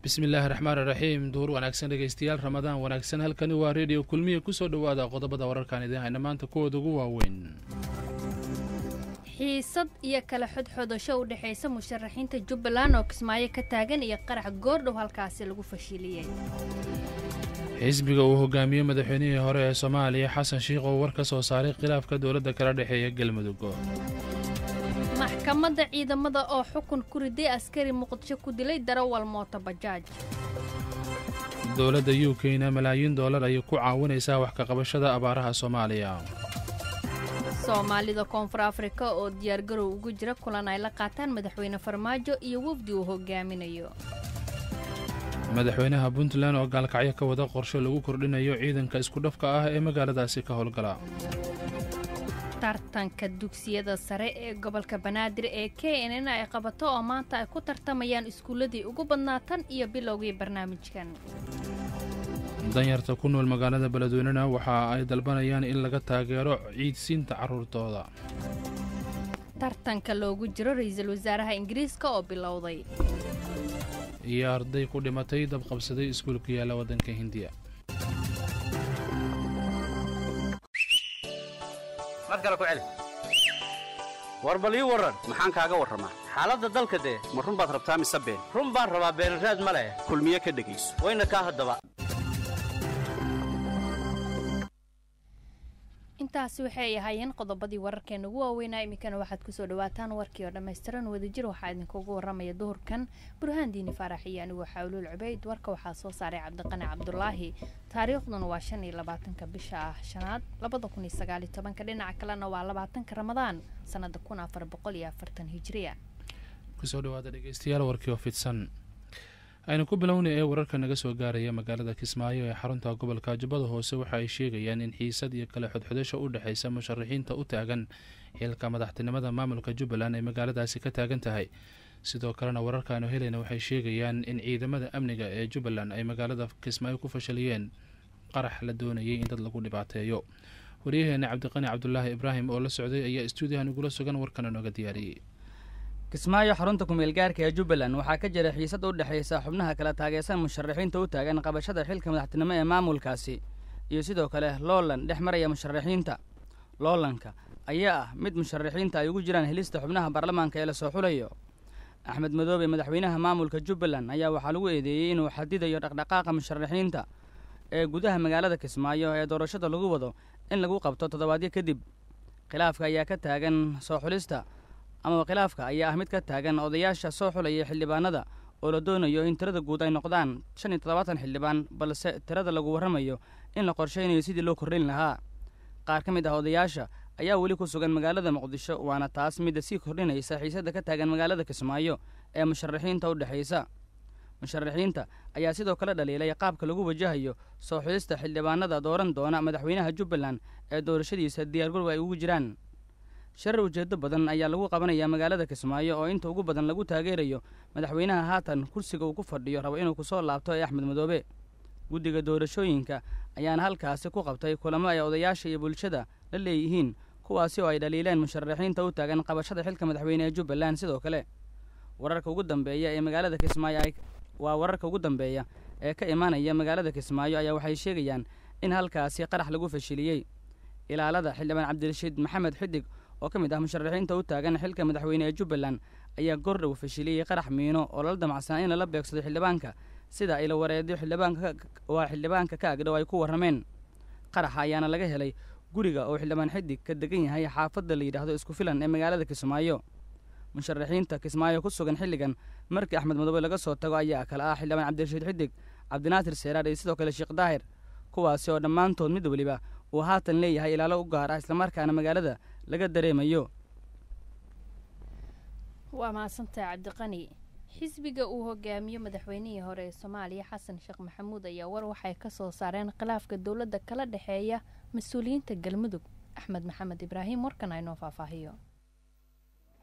bismillaahi raxmaan raxiim duur wanaagsan dhegeystayaal ramadaan wanaagsan halkani waa reediyo kulmiya kusoo dhowaada qodobada wararkaan idiin hayna maanta kuwooda ugu waaweyn xiisad iyo kala xodxodasho u dhexaysa musharaxiinta jubbaland oo kismaayo ka taagan iyo qarax goordhow halkaasi lagu fashiliyey xisbiga uu hogaamiyey madaxweynihii hore ee soomaaliya xasan shiikh oo war ka soo saaray khilaafka dowladda kala dhexeeya galmudug maxkamadda ciidamada oo xukun ku riday askari muqdisho ku dilay darawal mooto bajaaj dowladda u k-na malaayiin doolar ayay ku caawinaysaa wax ka qabashada abaaraha soomaaliya soomaalida koonfur afrika oo diyaargarow ugu jira kulan ay la qaataan madaxweyne farmaajo iyo wafdi uu hogaaminayo madaxweynaha puntland oo gaalkacyo ka wada qorsho lagu kordhinayo ciidanka iskudhafka ah ee magaaladaasi ka howlgala tartanka dugsiyada sare ee gobolka banaadir ee k n n ay qabato oo maanta ay ku tartamayaan iskuulladii ugu badnaa tan iyo bilowgii barnaamijkan danyarta ku nool magaalada beledweynena waxa ay dalbanayaan in laga taageero ciidsiinta carruurtooda tartanka loogu jiro ra-iisul wasaaraha ingiriiska oo bilowday iyo arday ku dhimatay dabqabsaday iskuulku yaalla waddanka hindiya mar kale ku celi war bal ii warran maxaan kaaga warramaa xaaladda dalka dee ma run baad rabtaa mise been run baan rabaa beenraad ma leh kulmiye ka dhegayso wayna kaa haddaba intaasi waxay ahaayeen qodobadii wararkeena ugu waaweynaa iminkana waxaad kusoo dhawaataan warkii oo dhammaystiran wadajir waxaa idinkugu waramaya duhurkan burhaan diini faarax iyo anigu xawluul cubayd warka waxaa soo saaray cabdiqani cabdulaahi taariikhduna waa shan iyo labaatanka bisha ah shanaad labada kun iyo sagaaliyo tobanka dhinaca kalena waa labaatanka ramadaan sanada kun afar boqol iyo afartan hijiriya kusoo dhawaada dhegeystayaal warkii oo fidsan aynu ku bilownay ee wararka naga soo gaaraya magaalada kismaayo ee xarunta gobolka jubbada hoose waxa ay sheegayaan in xiisad iyo kale xodxodasho u dhexaysa musharaxiinta u taagan xilka madaxtinimada maamulka jubbaland ay magaaladaasi ka taagan tahay sidoo kalena wararkaanu helayna waxay sheegayaan in ciidamada amniga ee jubbaland ay magaalada kismaayo ku fashaliyeen qarax la doonayay in dad lagu dhibaateeyo waryaheena cabdiqani cabdulaahi ibraahim oo la socday ayaa istuudiyahan igula sugan warkana nooga diyaariyey kismaayo xarunta kumeel gaarka ee jubbaland waxaa ka jira xiisad u dhexaysa xubnaha kala taageersan musharaxiinta u taagan qabashada xilka madaxtinimo ee maamulkaasi iyo sidoo kale loolan dhex maraya musharaxiinta loolanka ayaa ah mid musharaxiinta ay ugu jiraan helista xubnaha baarlamaanka ee lasoo xulayo axmed madoobe madaxweynaha maamulka jubbaland ayaa waxaa lagu eedeeyey inuu xadidayo dhaqdhaqaaqa musharaxiinta ee gudaha magaalada kismaayo ee doorashada lagu wado in lagu qabto toddobaadyo kadib khilaafka ayaa ka taagan soo xulista amaba khilaafka ayaa ah mid ka taagan odayaasha soo xulaya xildhibaanada oo la doonayo in tirada guud ay noqdaan shan iyo toddobaatan xildhibaan balse tirada lagu warramayo in la qorshaynayo sidii loo kordhin lahaa qaar ka mid ah odayaasha ayaa weli ku sugan magaalada muqdisho waana taas midda sii kordhinaysa xiisadda ka taagan magaalada kismaayo ee musharaxiinta u dhexaysa musharaxiinta ayaa sidoo kale dhaliilay qaabka lagu wajahayo soo xulista xildhibaanada dooran doona madaxweynaha jubbaland ee doorashadiisa diyaargarowga ay ugu jiraan sharar ujeedo badan ayaa lagu qabanayaa magaalada kismaayo oo inta ugu badan lagu taageerayo madaxweynaha haatan kursiga uu ku fadhiyo rabo inuu kusoo laabto ee axmed madoobe guddiga doorashooyinka ayaana halkaasi ku qabtay kulamo ay odayaasha iyo bulshada la leeyihiin kuwaasi oo ay dhaliileen musharaxiinta u taagan qabashada xilka madaxweyne ee jubbaland sidoo kale wararka ugu dambeeya ee magaalada kismaayo waa wararka ugu dambeeya ee ka imaanaya magaalada kismaayo ayaa waxay sheegayaan in halkaasi qarax lagu fashiliyey ilaalada xildhibaan cabdirashiid maxamed xidig oo ka mid ah musharaxiinta u taagan xilka madaxweyne ee jubbaland ayaa gordhow fashiliyey qarax miino oo lala damacsanaa in lala beegsado xildhibaanka sida ay la wareediyo xildhibaanka waa xildhibaanka ka agdhow ay ku warrameen qaraxa ayaana laga helay guriga oo xildhibaan xidig ka degan yahay xaafadda la yidhaahdo isku filan ee magaalada kismaayo musharaxiinta kismaayo ku sugan xilligan markii axmed madoobe laga soo tago ayaa kale ah xildhibaan cabdirashiid xidig cabdinaasir seeraar iyo sidoo kale sheekh daahir kuwaasi oo dhammaantood mid weliba uu haatan leeyahay ilaalo u gaar ah islamarkaana magaalada laga dareemayo waa mahadsantahay cabdiqani xisbiga uu hogaamiyo madaxweynihii hore ee soomaaliya xasan sheekh maxamuud ayaa war waxay ka soo saareen khilaafka dowladda kala dhexeeya mas-uuliyiinta galmudug axmed maxamed ibraahim warkan aynoo faahfaahiyo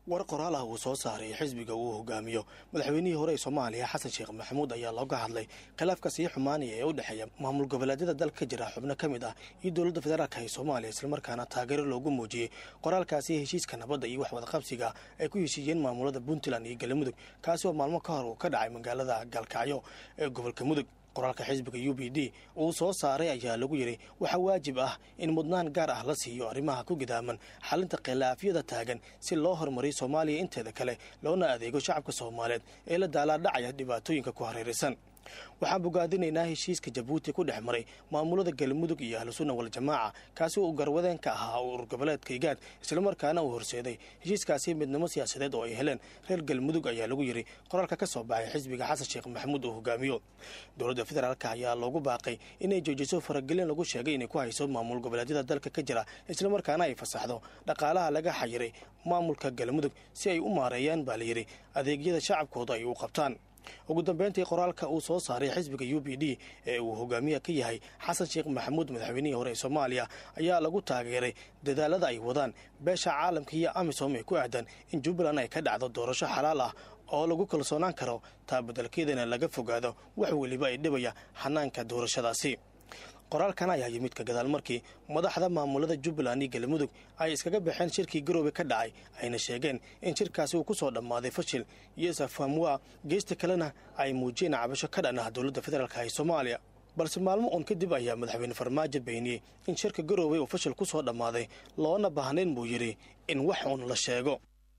war qoraal ah uu soo saaray xisbiga uu hogaamiyo madaxweynihii hore ee soomaaliya xasan sheekh maxamuud ayaa looga hadlay khilaafka sii xumaanaya ee u dhexeeya maamul goboleedyada dalka ka jira xubno ka mid ah iyo dowladda federaalka ee soomaaliya islamarkaana taageero loogu muujiyey qoraalkaasi heshiiska nabadda iyo waxwadaqabsiga ay ku heshiiyeen maamulada puntland iyo galmudug kaasi oo maalmo ka hor uu ka dhacay magaalada gaalkacyo ee gobolka mudug qoraalka xisbiga u b d uu soo saaray ayaa lagu yidhi waxaa waajib ah in mudnaan gaar ah la siiyo arrimaha ku gidaaman xalinta khilaafyada taagan si loo horumariyo soomaaliya inteeda kale loona adeego shacabka soomaaliyeed ee la daalaadhacaya dhibaatooyinka ku hareeraysan waxaan bogaadinaynaa heshiiska jabuuti ku dhex maray maamulada galmudug iyo ahlusunna waljamaaca kaasi uu garwadeen ka ahaa urur goboleedka igaad islamarkaana uu horseeday heshiiskaasi midnimo siyaasadeed oo ay heleen reer galmudug ayaa lagu yidhi qoraalka ka soo baxay xisbiga xasan sheekh maxamuud uu hogaamiyo dowladda federaalk ayaa loogu baaqay inay joojiso faragelin lagu sheegay inay ku hayso maamul goboleedyada dalka ka jira islamarkaana ay fasaxdo dhaqaalaha laga xayiray maamulka galmudug si ay u maareeyaan baa layidhi adeegyada shacabkooda ay u qabtaan ugu dambeyntii qoraalka uu soo saaray xisbiga u b d ee uu hogaamiya ka yahay xasan sheekh maxamuud madaxweynihii hore ee soomaaliya ayaa lagu taageeray dadaalada ay wadaan beesha caalamka iyo amisom ee ku aadan in jubbaland ay ka dhacdo doorasho xalaal ah oo lagu kalsoonaan karo taa beddelkeedana laga fogaado wax weliba ay dhibaya xanaanka doorashadaasi qoraalkan ayaa yimid ka gadaal markii madaxda maamulada jubbaland iyo galmudug ay iskaga baxeen shirkii garoobe ka dhacay ayna sheegeen in shirkaasi uu ku soo dhammaaday fashil iyo safamwa geesta kalena ay muujiyeen cabasho ka dhan ah dowladda federaalk ee soomaaliya balse maalmo uun kadib ayaa madaxweyne farmaajo beeniyey in shirka garoobe uu fashil ku soo dhammaaday loona baahnayn buu yidhi in wax uun la sheego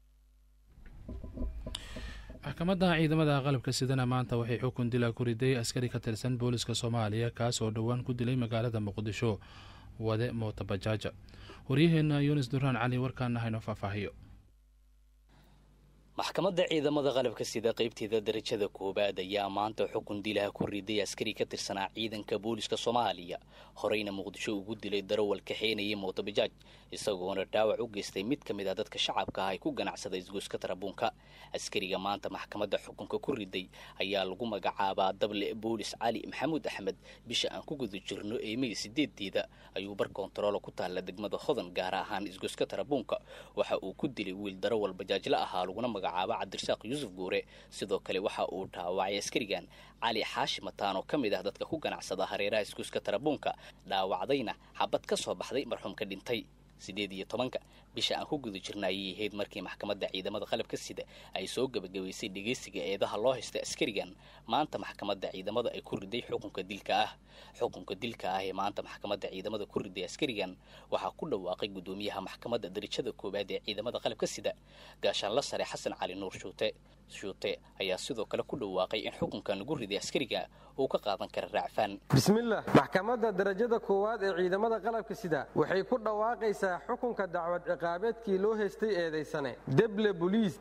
maxkamadda ciidamada qalabka sidana maanta waxay xukun dila ku riday askari ka tirsan booliska soomaaliya kaas oo dhowaan ku dilay magaalada muqdisho wade mootabajaaja waryaheena yunis duraan cali warkaana hayno faahfaahiyo maxkamadda ciidamada qalabka sida qaybteeda darajada koowaad ayaa maanta xukun dilaha ku riday askari ka tirsanaa ciidanka booliska soomaaliya horeyna muqdisho ugu dilay darawal kaxeynayay mootobajaaj isagoona dhaawac u geystay mid ka mid ah dadka shacabka ah ay ku ganacsada isgoyska tarabuunka askariga maanta maxkamadda xukunka ku riday ayaa lagu magacaabaa dable boolis cali maxamuud axmed bisha aan ku guda jirno ee mey sideedeeda ayuu bar kontaroolo ku taalla degmada hodan gaar ahaan isgoyska tarabuunka waxa uu ku dilay wiil darawal bajaajla ahaa laguna magacaaba cabdirasaaq yuusuf guure sidoo kale waxa uu dhaawacay askarigan cali xaashi mataan oo ka mid ah dadka ku ganacsada hareeraha iskuuska tarabuunka dhaawacdayna xabad ka soo baxday marxuumka dhintay siddeed iyo tobanka bisha aan ku guda jirna ayay ahayd markii maxkamadda ciidamada qalabka sida ay soo gebagabaysay dhegeysiga eedaha loo haysta askarigan maanta maxkamadda ciidamada ay ku riday xukunka dilka ah xukunka dilka ah ee maanta maxkamadda ciidamada ku riday askarigan waxaa ku dhawaaqay guddoomiyaha maxkamadda darajada koowaad ee ciidamada qalabka sida gaashaanla sare xasan cali nuur shuute shuute ayaa sidoo kale ku dhawaaqay in xukunkan lagu riday askariga uu ka qaadan kara raacfaan bismillaah maxkamadda darajada koowaad ee ciidamada qalabka sida waxay ku dhawaaqaysaa xukunka dacwad ciqaabeedkii loo haystay eedaysane deble boliis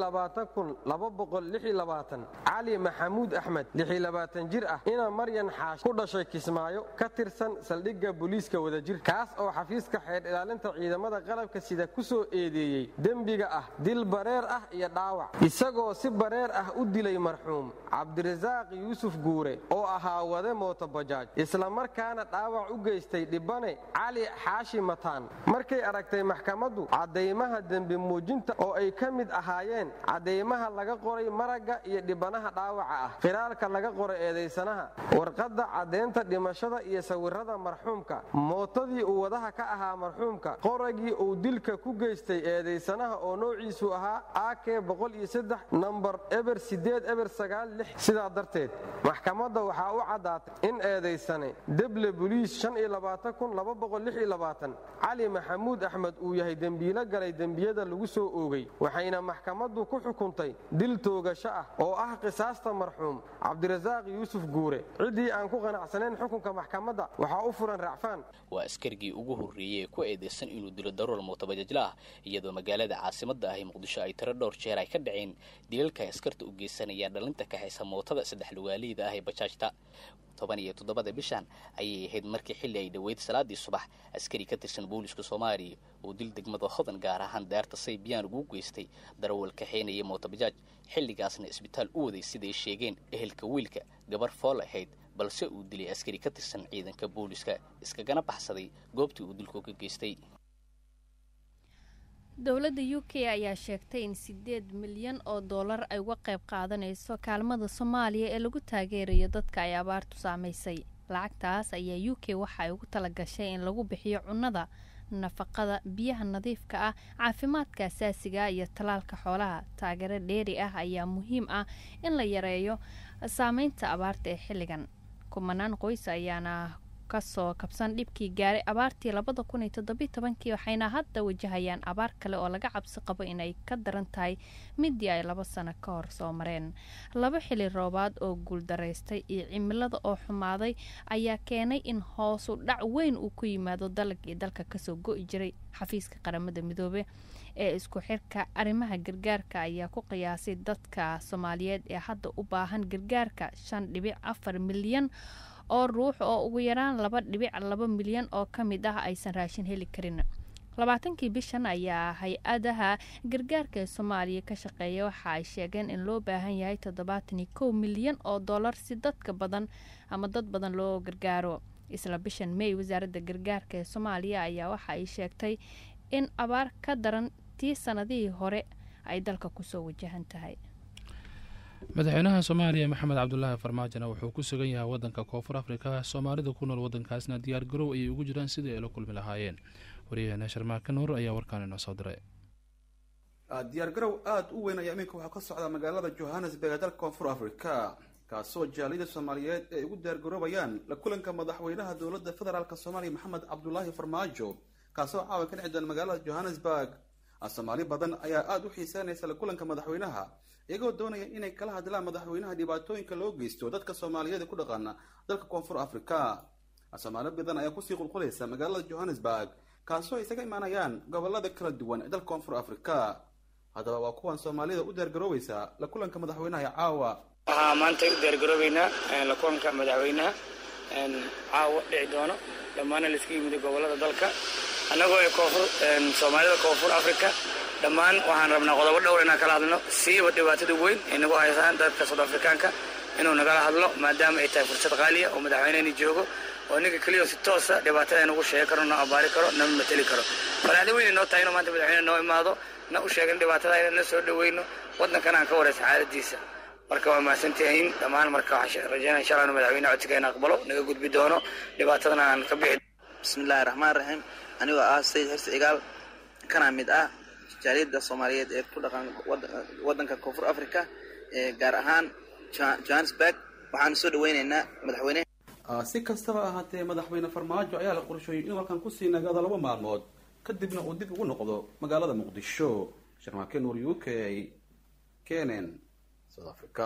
cali maxamuud axmed jir ah ina maryan xaash ku dhashay kismaayo ka tirsan saldhigga boliiska wadajir kaas oo xafiiska xeer ilaalinta ciidamada qalabka sida ku soo eedeeyey dembiga ah dil bareer ah iyo dhaawac isagoo si bareer ah u dilay marxuum cabdirasaaq yuusuf guure oo ahaa wade mootobajaaj islamarkaana dhaawac u geystay dhibane cali xaashi mataan markay aragtay maxkamaddu caddaymaha dembi muujinta oo ay ka mid ahaayeen caddaymaha laga qoray maragga iyo dhibanaha dhaawaca ah qiraalka laga qoray eedaysanaha warqadda caddaynta dhimashada iyo sawirrada marxuumka mootadii uu wadaha ka ahaa marxuumka qoragii uu dilka ku geystay eedaysanaha oo noociisu ahaa ak nambar eber eber sidaa darteed maxkamadda waxaa u caddaatay in eedaysane deble boliis cali maxamuud axmed uu yahay dembiilo galay dembiyada lagu soo oogay waxayna maxkamaddu ku xukuntay dil toogasho ah oo ah qisaasta marxuum cabdirasaaq yuusuf guure ciddii aan ku qanacsanayn xukunka maxkamadda waxaa u furan racfaan waa askarigii ugu horreeyey ee ku eedeysan inuu dilo darool mootabajajla ah iyadoo magaalada caasimadda ahi muqdisho ay tiro dhowr jeer ay ka dhaceen dilalka ay askarta u geysanayaan dhalinta kaxaysa mootada saddex lugaaleyda ah ee bajaajta toban iyo toddobada bishan ayay ahayd markii xilli ay dhoweyd salaadii subax askari ka tirsan booliska soomaaliya uu dil degmada hodan gaar ahaan daarta saybiyaan ugu geystay darawal kaxeynaya mootobajaaj xilligaasna isbitaal u waday siday sheegeen ehelka wiilka gabar fool ahayd balse uu dilay askari ka tirsan ciidanka booliska iskagana baxsaday goobtii uu dilku ka geystay dowladda u k ayaa sheegtay in sideed milyan oo dollar ay uga qayb qaadanayso kaalmada soomaaliya ee lagu taageerayo dadka ay abaartu saameysay lacagtaas ayaa u k waxa ay ugu talagashay in lagu bixiyo cunnada nafaqada biyaha nadiifka ah caafimaadka asaasiga iyo tallaalka xoolaha taageero dheeri ah ayaa muhiim ah in la yareeyo saameynta abaarta ee xilligan kumanaan qoys ayaana kasoo kabsan dhibkii gaaray abaartii labada kun iyo toddobiy tobankii waxayna hadda wajahayaan abaar kale oo laga cabsi qabo inay ka daran tahay midii ay laba sano ka hor soo mareen laba xili roobaad oo guuldaraystay iyo cimilada oo xumaaday ayaa keenay in hoosu dhac weyn uu ku yimaado dalagii dalka kasoo go-i jiray xafiiska qaramada midoobe ee isku xirka arrimaha gargaarka ayaa ku qiyaasay dadka soomaaliyeed ee hadda u baahan gargaarka shan dhibic afar milyan oo ruux oo ugu yaraan laba dhibic laba milyan oo ka mid ah aysan raashin heli karin labaatankii bishan ayaa hay-adaha gargaarka ee soomaaliya ka shaqeeya waxa ay sheegeen in loo baahan yahay toddobaatan iyo kow milyan oo dollar si dadka badan ama dad badan loo gargaaro isla bishan may wasaaradda gargaarka ee soomaaliya ayaa waxa ay sheegtay in abaar ka daran tii sanadihii hore ay dalka kusoo wajahan tahay madaxweynaha soomaaliya maxamed cabdulaahi farmaajona wuxuu ku sugan yahay wadanka koonfur afrika soomaalida ku nool wadankaasna diyaar garow ayay ugu jiraan sidii ay la kulmi lahaayeen wariyaheena sharmaaka nuur ayaa warkaan inoo soo diray diyaargarow aada u weyn ayaa iminka waxaa ka socda magaalada johannesburg ee dalka koonfur afrika kaasoo jaaliyada soomaaliyeed ay ugu diyaargaroobayaan la kulanka madaxweynaha dowladda federaalk soomaaliya maxamed cabdulaahi farmaajo kaasoo caawa ka dhici doona magaalada johannesburg soomaali badan ayaa aada u xiiseynaysa la kulanka madaxweynaha iyagoo doonaya inay kala hadlaan madaxweynaha dhibaatooyinka loo geysto dadka soomaaliyeed ku dhaqana dalka koonfur afrika soomaali badan ayaa kusii qulqulaysa magaalada johannesburg kaasoo ay isaga imaanayaan gobolada kala duwan ee dalka koonfur afrika haddaba waa kuwan soomaalida u diyaargaroobeysa la kulanka madaxweynaha ee caawa waxaa maanta u diyaargaroobeynaa la kulanka madaxweynaha caawa dhici doono dhammaana laiska yimid gobolada dalka annagoo ay koonfur soomaalida koonfur africa dhammaan waxaan rabnaa qodobo dhowr inaan kala hadlno siiba dhibaatada weyn ay nagu haysaan dadka soud afrikaanka inuu nagala hadlo maadaama ay tahay fursad qaaliya oo madaxweynehani joogo oo ninka keliya si toosa dhibaatada nagu sheegi karo noo abaari karo nama mateli karo farxada weyn noo tahay inuu maanta madaxweyne noo imaado na u sheegin dhibaatada inaan na soo dhaweyno waddankana aan ka waraysa xaaladiisa marka waa mahadsantihiin dhammaan marka waxaan rajeynaya insha allah inu madaxweyne codsiga in aqbalo naga gudbi doono dhibaatadana aan ka bixi bismillahi raxmaan raxiim anigoo ah sayid xirsi cigaal kana mid ah jaaliyadda soomaaliyeed ee ku dhaqan waddanka koonfur africa gaar ahaan johannesburg waxaanu soo dhaweyneynaa madaxweyne si kastaba ahaatee madaxweyne farmaajo ayaa la qorshooyey inuu halkan kusii nagaado laba maalmood kadibna uu dib ugu noqdo magaalada muqdisho sharmaake nuur u k kenen south africa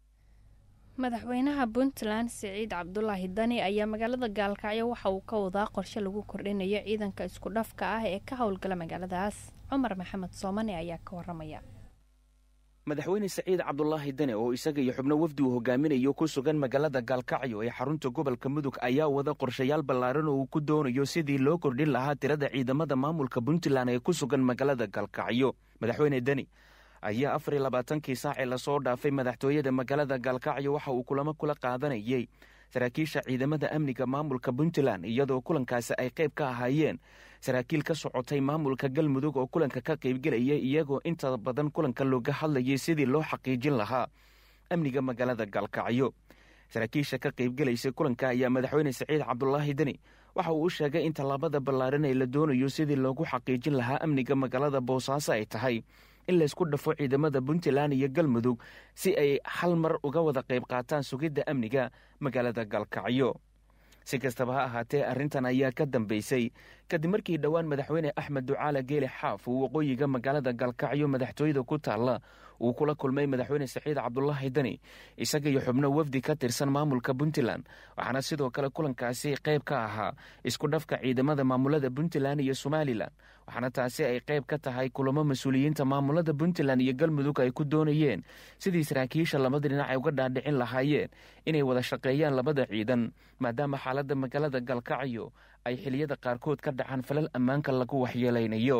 madaxweynaha puntland siciid cabdulaahi dani ayaa magaalada gaalkacyo waxa uu ka wadaa qorshe lagu kordhinayo ciidanka isku dhafka ah ee ka howlgala magaaladaas cumar maxamed soomane ayaa ka waramaya madaxweyne saciid cabdulaahi dane oo isaga iyo xubno wafdi uu hogaaminayo ku sugan magaalada gaalkacyo ee xarunta gobolka mudug ayaa wada qorshayaal ballaaran oo uu ku doonayo sidii loo kordhin lahaa tirada ciidamada maamulka puntland ee ku sugan magaalada gaalkacyo madaxweyne deni ayaa afar iyo labaatankii saacee lasoo dhaafay madaxtooyada magaalada gaalkacyo waxa uu kulamo kula qaadanayay saraakiisha ciidamada amniga maamulka puntland iyadoo kulankaasi ay qayb ka ahaayeen saraakiil ka socotay maamulka galmudug oo kulanka ka qaybgelaya iyagoo inta badan kulanka looga hadlayay sidii loo xaqiijin lahaa amniga magaalada gaalkacyo saraakiisha ka qaybgelaysa kulanka ayaa madaxweyne saciid cabdulaahi deni waxa uu u sheegay in tallaabada ballaaran ee la doonayo sidii loogu xaqiijin lahaa amniga magaalada boosaaso ay tahay in laysku dhafo ciidamada puntland iyo galmudug si ay hal mar uga wada qayb qaataan sugidda amniga magaalada gaalkacyo si kastaba ha ahaatee arrintan ayaa ka dambeysay kadib markii dhowaan madaxweyne axmed ducaale geeli xaaf uu waqooyiga magaalada gaalkacyo madaxtooyada ku taalla uu kula kulmay madaxweyne saciid cabdulaahi deni isaga iyo xubno wafdi ka tirsan maamulka puntland waxaana sidoo kale kulankaasi qayb ka ahaa isku dhafka ciidamada maamulada puntland iyo somalilan waxaana taasi ay qayb ka tahay kulamo mas-uuliyiinta maamulada puntland iyo galmudug ay ku doonayeen sidii saraakiisha labada dhinac ay uga dhaadhicin lahaayeen inay wada shaqeeyaan labada ciidan maadaama xaaladda magaalada gaalkacyo ay xiliyada qaarkood ka dhacaan falal ammaanka lagu waxyeelaynayo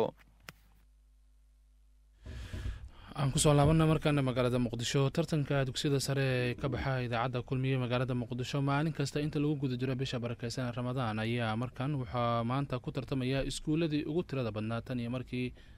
aan kusoo laabana markaana magaalada muqdisho tartanka dugsiyada sare ee ka baxa idaacadda kulmiye magaalada muqdisho maalin kasta inta lagu guda jiro bisha barakeysan ramadaan ayaa markan waxaa maanta ku tartamaya iskuuladii ugu tirada badnaa tan iyo markii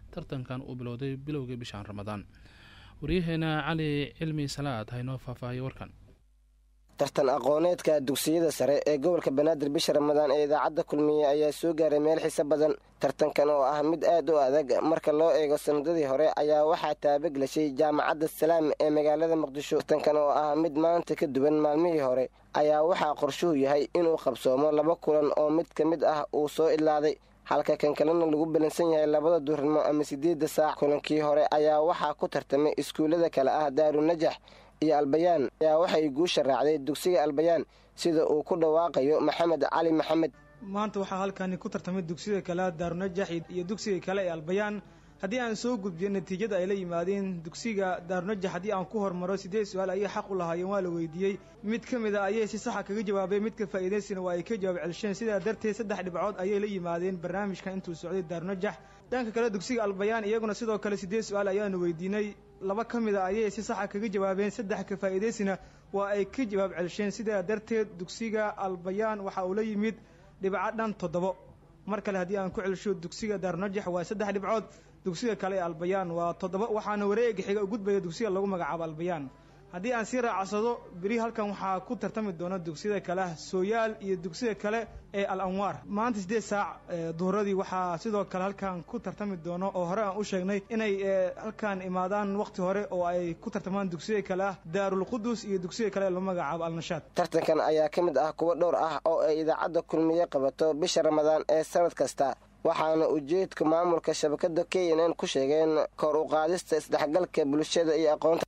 tartankan uu bilowday bilowgii bishaan ramadaan waryaheena cali cilmi salaad haynoo faahfaahiyo warkan tartan aqooneedka dugsiyada sare ee gobolka banaadir bisha ramadaan ee idaacadda kulmiye ayaa soo gaaray meel xiso badan tartankan oo ah mid aad u adag marka loo eego sanadadii hore ayaa waxaa taabaglashay jaamacadda salaam ee magaalada muqdisho tartankan oo ah mid maanta ka duwan maalmihii hore ayaa waxaa qorshuhu yahay inuu qabsoomo laba kulan oo mid ka mid ah uu soo idlaaday halka kan kalena lagu balansan yahay labada duurnimo ama siddeedda saac kulankii hore ayaa waxaa ku tartamay iskuullada kale ah daarunajax iyo albayaan ayaa waxay guusha raacday dugsiga albayaan sida uu ku dhawaaqayo maxamed cali maxamed maanta waxaa halkani ku tartamay dugsiyada kale daarunajax iyo dugsiga kale ee albayaan haddii aan soo gudbiyo natiijada ay la yimaadeen dugsiga daarunajax haddii aan ku hormaro siddeed su-aal ayay xaq u lahaayeen waa la weydiiyey mid ka mid a ayay si saxa kaga jawaabeen midka faa'iidaysina waa ay ka jawaab celsheen sidaa darteed saddex dhibcood ayay la yimaadeen barnaamijkan intuu socday daarunajax dhanka kale dugsiga albayaan iyaguna sidoo kale siddeed su-aal ayaanu weydiinay laba ka mid a ayay si saxa kaga jawaabeen saddex ka faa'iidaysina waa ay ka jawaab celsheen sidaa darteed dugsiga albayaan waxa uu la yimid dhibco dhan toddobo mar kale haddii aan ku celsho dugsiga daarunajax waa saddex dhibcood dugsiga kale ee albayaan waa toddoba waxaana wareega xiga u gudbaya dugsiga lagu magacaabo albayaan haddii aan sii raacsado beri halkan waxaa ku tartami doona dugsiyada kale sooyaal iyo dugsiga kale ee al anwaar maanta siddeed saac duhuradii waxaa sidoo kale halkan ku tartami doono oo hore aan u sheegnay inay halkan imaadaan waqti hore oo ay ku tartamaan dugsiya kale ah daarul qudus iyo dugsiga kale ee lagu magacaabo alnashaad tartankan ayaa ka mid ah kuwo dhowr ah oo ay idaacadda kulmiye qabato bisha ramadaan ee sanad kasta waxaana ujeedka maamulka shabakada k n n ku sheegeen kor u qaadista isdhexgalka bulshada iyo aqoonta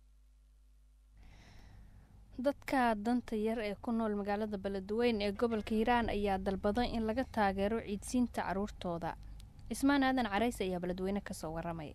dadka danta yar ee ku nool magaalada beledweyne ee gobolka hiiraan ayaa dalbaday in laga taageero ciidsiinta caruurtooda cismaan aadan carays ayaa beledweyne kasoo waramay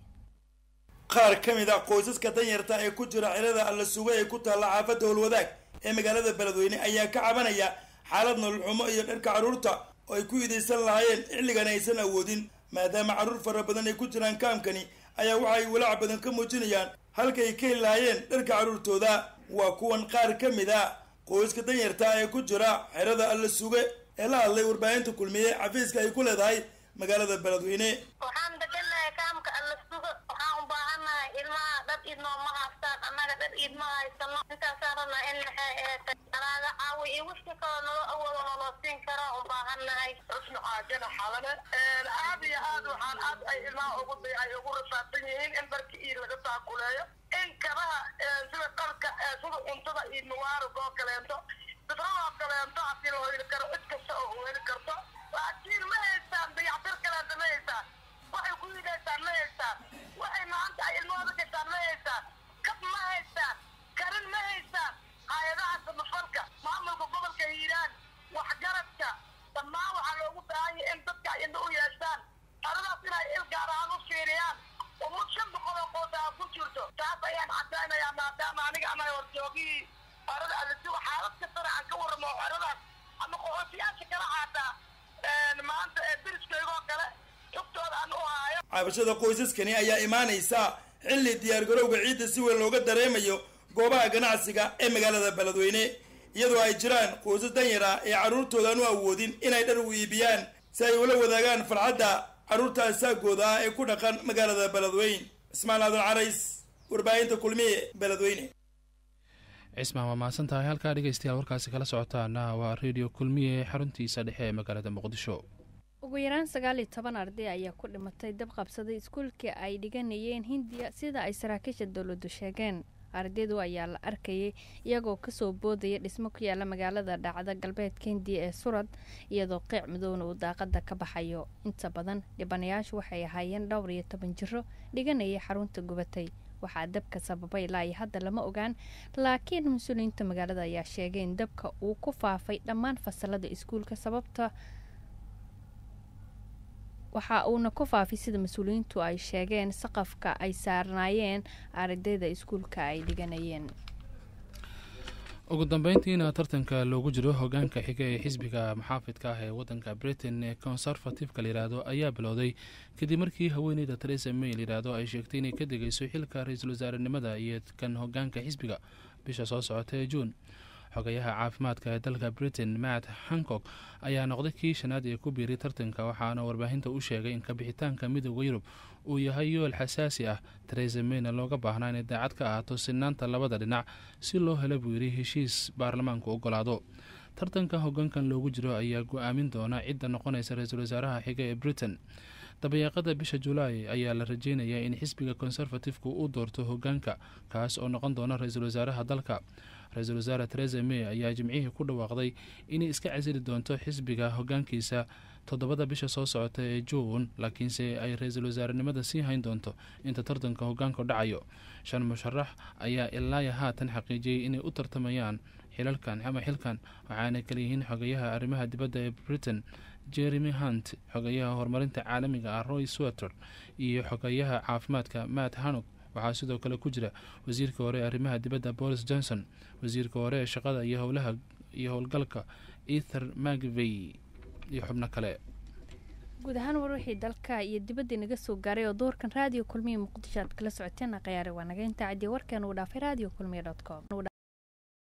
qaar ka mid ah qoysaska danyarta ee ku jira xilada alla suga ee ku taalla xaafadda howlwadaag ee magaalada beledweyne ayaa ka cabanaya xaalad nolol xumo iyo dharka carruurta oo ay ku idaysan lahaayeen xilligan aysan awoodin maadaama carruur fara badan ay ku jiraan kaamkani ayaa waxay walaac badan ka muujinayaan halkay ka heli lahaayeen dharka carruurtooda waa kuwan qaar ka mid a qoyska danyarta ee ku jira xerada alla suge ee la hadlay warbaahinta kulmiye xafiiska ay ku leedahay magaalada beledweyne waxaan deganahay kaamka alla sugo waxaan u baahannahay ilmaha dhar iid nooma haystaan annaga dhar iid ma haysano intaasaan rabnaa in maxay eetay alaaga caawi iyo wixii kaloo nolo awoodo naloo siin karaa u baahannahay xusnu caajana xalane aad iyo aad waxaan aad ay ilmaha ugu ay ugu rasaabsan yihiin in dharka iid laga taakuleeyo in kabaha sida dharka sida cuntada iyo muwaarag oo kaleento sidradoo kaleento haddii loo heli karo cid kasta oo u heli karto laakiin ma haystaan dayactir kaleenta ma haystaan waxay ku yidaysaan ma haystaan waxay maanta ay ilmahooda gashaan ma haystaan kab ma haystaan karin ma haystaan hay-adaha samafalka maamulka gobolka hiiraan waxgaradka dhammaan waxaa loogu baahanya in dadka ay indho u yeeshaan aradaas inay il gaar ahaan u fiiriyaan umad shan boqol oo qootaa ku jirto taas ayaan cadaynayaa maadaama aniga ama horjoogihii arada alisiwa xaalad kastana aan ka warramo aradaas ama qoxootiyaasha kala caataa maanta ee diriskaygoo kale xugtooda aan u haayo cabashada qoysaskani ayaa imaanaysa xilli diyaargarowga ciidda si weyn looga dareemayo goobaha ganacsiga ee magaalada beledweyne iyadoo ay jiraan qoysas danyar ah ee carruurtoodan u awoodin inay dhar u iibiyaan si ay ula wadaagaan farxadda carruurta asaagooda ah ee ku dhaqan magaalada beledweyne cismaan aadan carays warbaahinta kulmiye beledweyne cismaan waa mahadsan tahay halkaa dhegeystayaal warkaasi kala socotaana waa redio kulmiye xaruntiisa dhexe ee magaalada muqdisho ugu yaraan sagaal iyo toban arday ayaa ku dhimatay dab qabsaday iskuulkii ay dhiganayeen hindiya sida ay saraakiisha dowladdu sheegeen ardaydu ayaa la arkayay iyagoo kasoo boodaya dhismo ku yaala magaalada dhacda galbeedka hindiya ee surad iyadoo qeyc midowna uu daaqada ka baxayo inta badan dhibanayaashu waxay ahaayeen dhowr iyo toban jiro dhiganayay xarunta gubatay waxaa dabka sababay ilaa iyo hadda lama ogaan laakiin mas-uuliyiinta magaalada ayaa sheegay in dabka uu ku faafay dhammaan fasalada iskuulka sababta waxa uuna ku faafay sida mas-uuliyiintu ay sheegeen saqafka ay saarnaayeen ardayda iskuulka ay dhiganayeen ugu dambeyntiina tartanka loogu jiro hogaanka xiga ee xisbiga maxaafidka ah ee wadanka britain ee conservativeka layidhaahdo ayaa bilowday kadib markii haweeneyda teresa may layidhaahdo ay sheegtay inay ka degayso xilka ra-iisul wasaarenimada iyo kan hogaanka xisbiga bisha soo socota ee juun xogayaha caafimaadka ee dalka britain matt hancock ayaa noqday kii shanaad ee ku biiray tartanka waxaana warbaahinta u sheegay in kabixitaanka midooda yurub uu yahay yool xasaasi ah teresa mayna looga baahnaa inay daacad ka ahaato sinaanta labada dhinac si loo helo buu yidhi heshiis baarlamaanku ogolaado tartanka hogaankan loogu jiro ayaa go-aamin doona cidda noqonaysa ra-iisul wasaaraha xiga ee britain dabayaaqada bisha julaay ayaa la rajeynayaa in xisbiga conservatifku uu doorto hogaanka kaas oo noqon doona ra-iisul wasaaraha dalka ra-iisul wasaare teresa may ayaa jimcihii ku dhawaaqday inay iska casili doonto xisbiga hogaankiisa toddobada bisha soo socota ee juun laakiinse ay ra-iisul wasaarenimada sii hayn doonto inta tartanka hogaanku dhacayo shan musharax ayaa ilaaya haatan xaqiijiyey inay u tartamayaan xilalkan ama xilkan waxaana kaleyihiin xogayaha arrimaha dibadda ee britain jeremy hunt xogayaha horumarinta caalamiga ah roy sweter iyo xogayaha caafimaadka matt hanok waxaa sidoo kale ku jira wasiirka hore ee arrimaha dibadda boris johnson wasiirka hore ee shaqada iyo howlaha iyo howlgalka ether magvey iyo xubno kale guud ahaan war wixii dalka iyo dibadda inaga soo gaaray oo doorkan raadiyo kulmiya muqdisho aad kala socoteen akhyaari waa naga intaa ciddii warkan uu dhaafay radio kulmiya dot com